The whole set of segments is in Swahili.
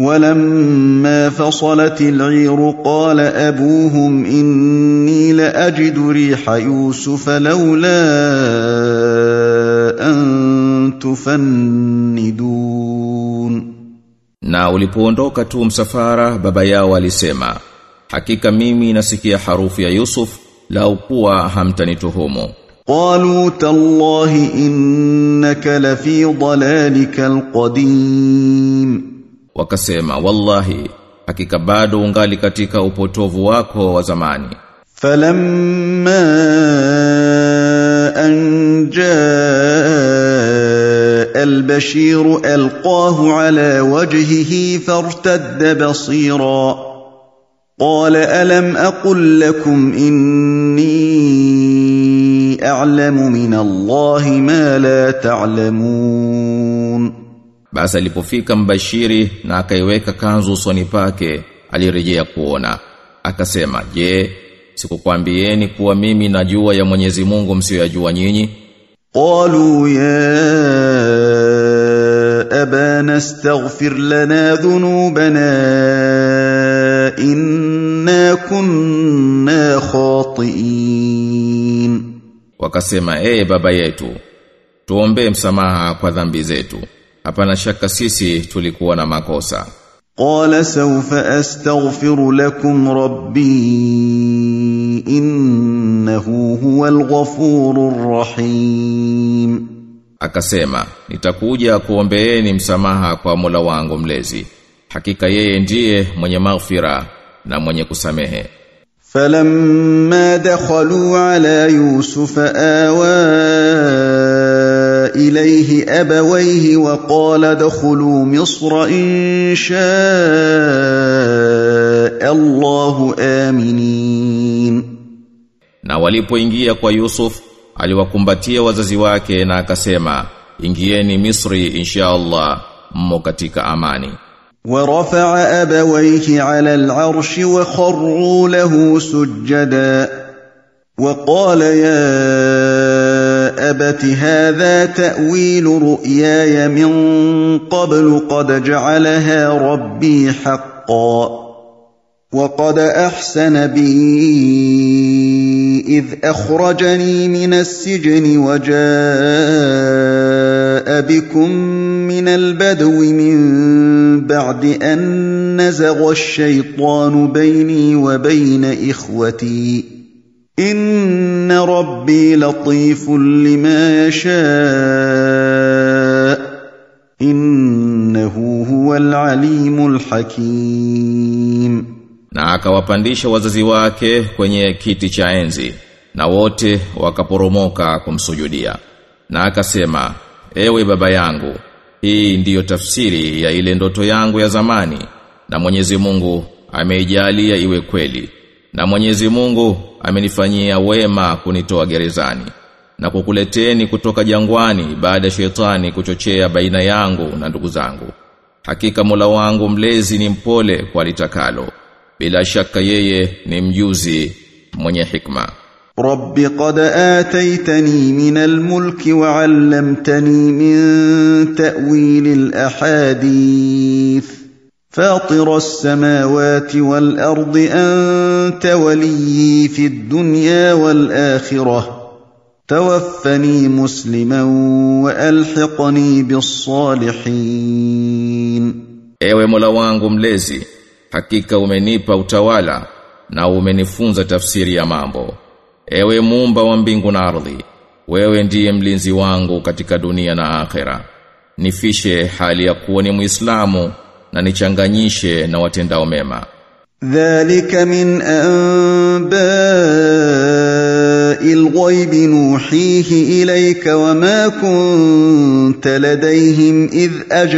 ولما فصلت العير قال ابوهم اني لاجد ريح يوسف لولا ان تفندون Na ulipoondoka tu msafara baba yao alisema Hakika mimi nasikia harufu ya Yusuf lau kuwa hamtanituhumu قالوا تالله انك لفي ضلالك القديم Wakasema wallahi hakika bado ungali katika upotovu wako wa zamani فلما ان جاء البشير القاه على وجهه فارتد بصيرا قال الم اقل لكم اني اعلم من الله ما لا تعلمون Basi alipofika mbashiri na akaiweka kanzu usoni pake alirejea kuona akasema je sikukwambieni kuwa mimi najua ya Mwenyezi Mungu msiyoyajua nyinyi قالوا يا أبانا استغفر لنا ذنوبنا إنا كنا خاطئين wakasema ee baba yetu tuombee msamaha kwa dhambi zetu hapana shaka sisi tulikuwa na makosa قال سوف أستغفر لكم ربي إنه هو الغفور الرحيم akasema nitakuja kuombeeni msamaha kwa Mola wangu mlezi hakika yeye ndiye mwenye maghfira na mwenye kusamehe فلما دخلوا على يوسف آوى إليه أبويه وقال ادخلوا مصر إن شاء الله آمنين na walipoingia kwa Yusuf aliwakumbatia wazazi wake na akasema ingieni Misri insha Allah mmo katika amani ورفع أبويه على العرش وخروا له سجدا وقال يا أبت هذا تأويل رؤياي من قبل قد جعلها ربي حقا وقد أحسن بي إذ أخرجني من السجن وجاء بكم من البدو من بعد أن نزغ الشيطان بيني وبين إخوتي إن ربي لطيف لما يشاء إنه هو العليم الحكيم na akawapandisha wazazi wake kwenye kiti cha enzi na wote wakaporomoka kumsujudia na akasema ewe baba yangu hii ndiyo tafsiri ya ile ndoto yangu ya zamani na Mwenyezi Mungu ameijalia iwe kweli na Mwenyezi Mungu amenifanyia wema kunitoa gerezani na kukuleteni kutoka jangwani baada ya shetani kuchochea baina yangu na ndugu zangu hakika Mola wangu mlezi ni mpole kwa litakalo bila shaka yeye ni mjuzi mwenye hikma رب قد آتيتني من الملك وعلمتني من تأويل الأحاديث فاطر السماوات والأرض أنت وليي في الدنيا والآخرة توفني مسلما وألحقني بالصالحين ewe Mola wangu mlezi hakika umenipa utawala na umenifunza tafsiri ya mambo ewe muumba wa mbingu na ardhi wewe ndiye mlinzi wangu katika dunia na akhera nifishe hali ya kuwa ni muislamu na nichanganyishe na watendao mema ذلك من أنباء الغيب نوحيه إليك وما كنت لديهم إذ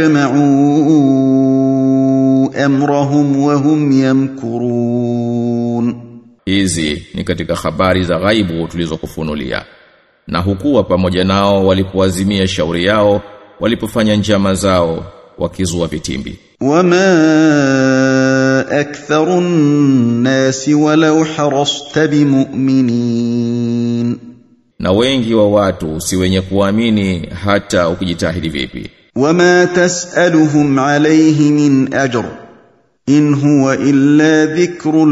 أجمعوا أمرهم وهم يمكرون hizi ni katika habari za ghaibu tulizokufunulia na hukuwa pamoja nao walipoazimia shauri yao walipofanya njama zao wakizua vitimbi وما أكثر الناس ولو حرصت بمؤمنين na wengi wa watu si wenye kuamini hata ukijitahidi vipi وما تسالهم عليه من اجر ان هو الا ذكر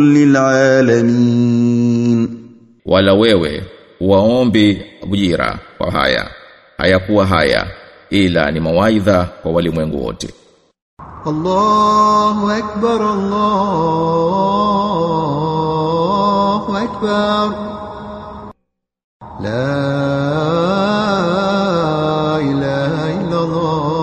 للعالمين wala wewe waombi ujira kwa haya hayakuwa haya ila ni mawaidha kwa walimwengu wote الله أكبر الله أكبر لا إله إلا الله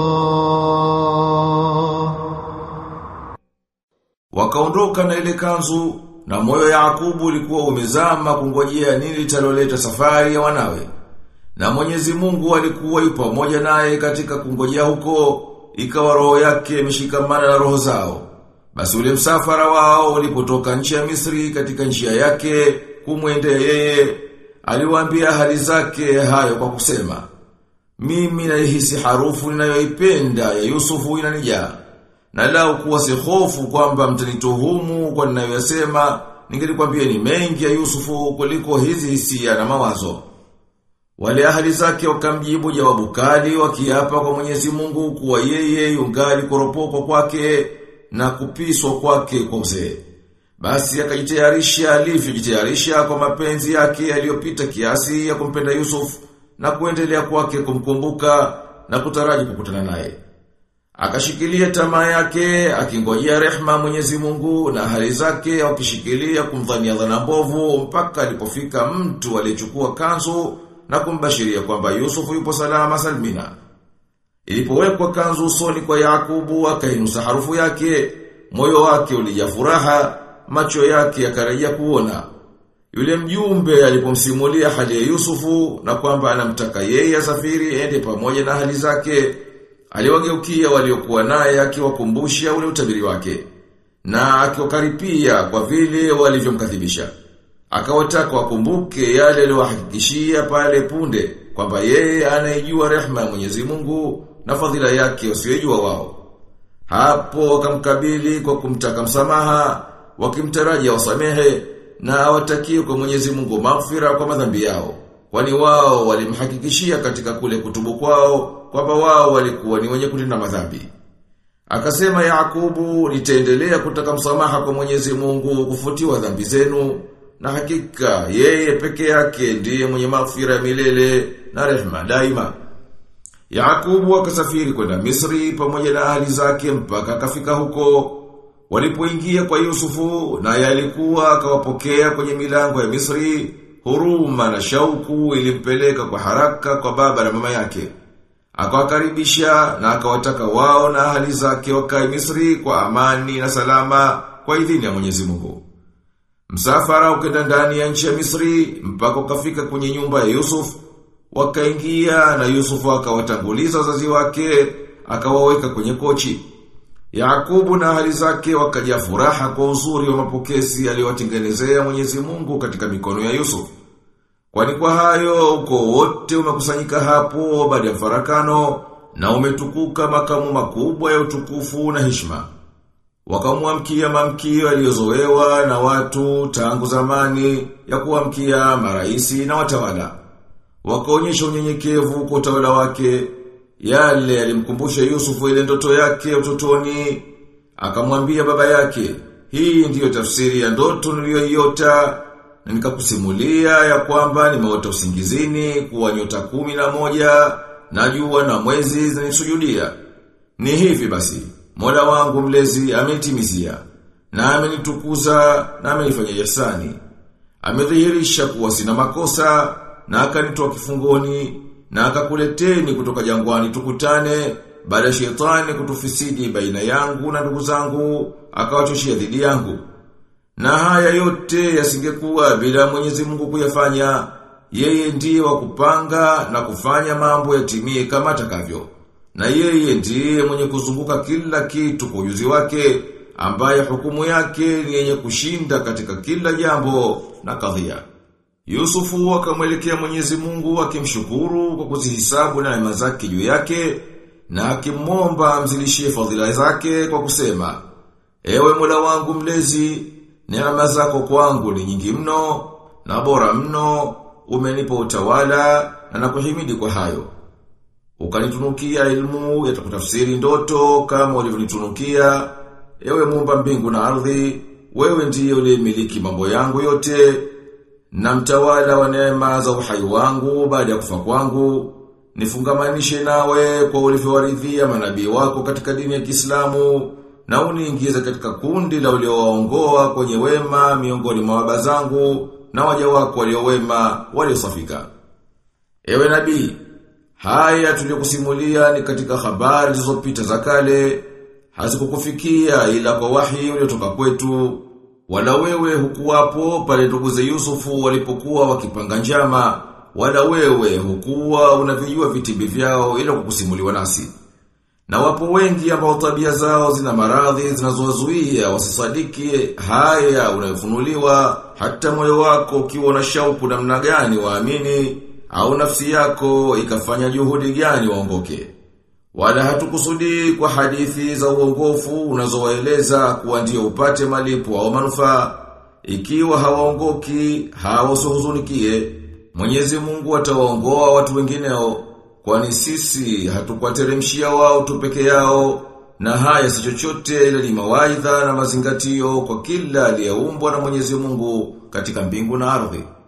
Wakaondoka na ile kanzu na moyo Yakubu ulikuwa umezama kungojea nini litaloleta safari ya wanawe. Na Mwenyezi Mungu alikuwa yupo pamoja naye katika kungojea huko, ikawa roho yake imeshikamana na roho zao. Basi ule msafara wao ulipotoka nchi ya Misri katika njia yake kumwendea yeye, aliwaambia hali zake hayo kwa kusema, mimi naihisi harufu ninayoipenda ya Yusufu inanijaa. Na lau kuwa si hofu kwamba mtanituhumu kwa ninayoyasema, ningelikwambia ni mengi ya Yusufu kuliko hizi hisia na mawazo. Wale ahali zake wakamjibu jawabu kali wakiapa kwa Mwenyezi Mungu kuwa yeye yungali kuropokwa kwake na kupiswa kwake kwa uzee. Basi akajitayarisha alivyojitayarisha kwa mapenzi yake yaliyopita kiasi ya kumpenda Yusuf na kuendelea kwake kumkumbuka na kutaraji kukutana naye. Akashikilia tamaa yake, akingojea rehma Mwenyezi Mungu na hali zake wakishikilia kumdhania dhana mbovu mpaka alipofika mtu aliyechukua kanzu na kumbashiria kwamba Yusuf yupo salama salmina. Ilipowekwa kanzu usoni kwa Yakubu akainusa harufu yake, moyo wake ulijaa furaha, macho yake yakarejea kuona. Yule mjumbe alipomsimulia hali ya Yusufu na kwamba anamtaka yeye asafiri ende pamoja na hali zake, aliwageukia waliokuwa naye akiwakumbusha ule utabiri wake na akiwakaripia kwa vile walivyomkadhibisha. Akawataka wakumbuke yale aliyowahakikishia pale punde kwamba yeye anayejua rehema ya Mwenyezi Mungu na fadhila yake wasiyojua wao. Hapo wakamkabili kwa kumtaka msamaha, wakimtaraji wasamehe na awatakie kwa Mwenyezi Mungu maghfira kwa madhambi yao. Kwani wao walimhakikishia katika kule kutubu kwao kwamba wao walikuwa ni wenye kutenda madhambi. Akasema Yakubu, nitaendelea kutaka msamaha kwa Mwenyezi Mungu kufutiwa dhambi zenu na hakika yeye peke yake ndiye mwenye maghfira ya milele na rehema daima. Yakubu akasafiri kwenda Misri pamoja na ahli zake mpaka akafika huko. Walipoingia kwa Yusufu na yalikuwa akawapokea kwenye milango ya Misri, huruma na shauku ilimpeleka kwa haraka kwa baba na mama yake. Akawakaribisha na akawataka wao na ahli zake wakae Misri kwa amani na salama kwa idhini ya Mwenyezi Mungu. Msafara ukenda ndani ya nchi ya Misri mpaka ukafika kwenye nyumba ya Yusuf, wakaingia na Yusuf akawatanguliza wazazi wake, akawaweka kwenye kochi. Yakubu na hali zake wakajaa furaha kwa uzuri wa mapokezi aliyowatengenezea Mwenyezi Mungu katika mikono ya Yusuf. Kwani kwa hayo uko wote umekusanyika hapo baada ya farakano na umetukuka makamu makubwa ya utukufu na heshima. Wakamwamkia mamkio yaliyozoewa na watu tangu zamani ya kuamkia maraisi na watawala. Wakaonyesha unyenyekevu kwa utawala wake, yale alimkumbusha Yusufu ile ndoto yake utotoni, akamwambia baba yake, hii ndiyo tafsiri ya ndoto niliyoiota na nikakusimulia ya kwamba nimeota usingizini kuwa nyota kumi na moja na jua na mwezi zinisujudia. Ni hivi basi, Mola wangu mlezi amenitimizia na amenitukuza na amenifanya ihsani. Amedhihirisha kuwa sina makosa na akanitoa kifungoni na akakuleteni kutoka jangwani tukutane baada ya shetani kutufisidi baina yangu na ndugu zangu akawachoshia dhidi yangu. Na haya yote yasingekuwa bila Mwenyezi Mungu kuyafanya. Yeye ndiye wa kupanga na kufanya mambo yatimie kama atakavyo. Na yeye ndiye mwenye kuzunguka kila kitu kwa ujuzi wake, ambaye hukumu yake ni yenye kushinda katika kila jambo na kadhia. Yusufu akamwelekea Mwenyezi Mungu akimshukuru kwa kuzihisabu na neema zake juu yake na akimwomba amzilishie fadhila zake kwa kusema: Ewe Mola wangu mlezi, neema zako kwangu ni nyingi mno na bora mno, umenipa utawala na nakuhimidi kwa hayo. ukanitunukia ilmu ya kutafsiri ndoto kama ulivyonitunukia ewe muumba mbingu na ardhi wewe ndiye uliyemiliki mambo yangu yote na mtawala wa neema za uhai wangu baada ya kufa kwangu nifungamanishe nawe kwa ulivyowaridhia manabii wako katika dini ya Kiislamu na uniingize katika kundi la uliowaongoa kwenye wema miongoni mwa baba zangu na waja wako waliowema waliosafika ewe nabii haya tuliyokusimulia ni katika habari zilizopita za kale hazikukufikia ila kwa wahi uliotoka kwetu wala wewe hukuwapo pale nduguze Yusufu walipokuwa wakipanga njama wala wewe hukuwa unavijua vitimbi vyao ila kukusimuliwa nasi na wapo wengi ambao tabia zao zina maradhi zinazowazuia wasisadiki haya unayofunuliwa hata moyo wako ukiwa na shauku namna gani waamini au nafsi yako ikafanya juhudi gani waongoke. Wala hatukusudi kwa hadithi za uongofu unazowaeleza kuwa ndio upate malipo au manufaa ikiwa hawaongoki hawasuhuzunikie Mwenyezi Mungu atawaongoa watu wengineo kwani sisi hatukwateremshia wao tu peke yao na haya si chochote ila ni mawaidha na mazingatio kwa kila aliyeumbwa na Mwenyezi Mungu katika mbingu na ardhi.